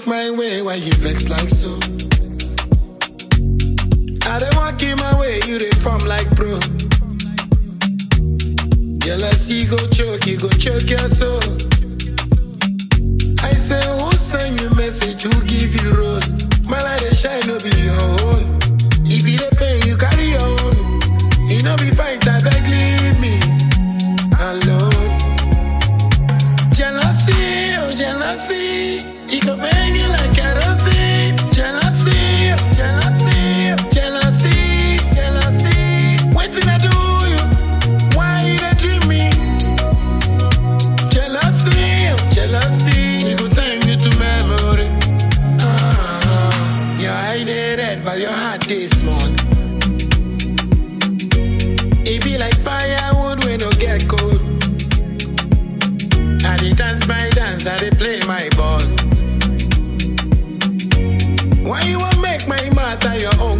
look my way, why you vex like so? I don't walk in my way, you they form like bro. Jealousy go choke, you go choke your soul. I say, who send you message? Who give you road? My light they shine, no be your own. If you the pain, you carry your own. You know be fight, I beg leave me alone. Jealousy, oh jealousy, it go burn you like kerosene. Jealousy, oh jealousy, oh jealousy, jealousy. Waiting I do you, why you dey dream me? Jealousy, oh jealousy, it go turn you to memory. Ah, your eye dey red, but your heart dey small. It be like firewood when no get cold. I dey dance my dance, I dey play my ball. Why you want make my matter your own?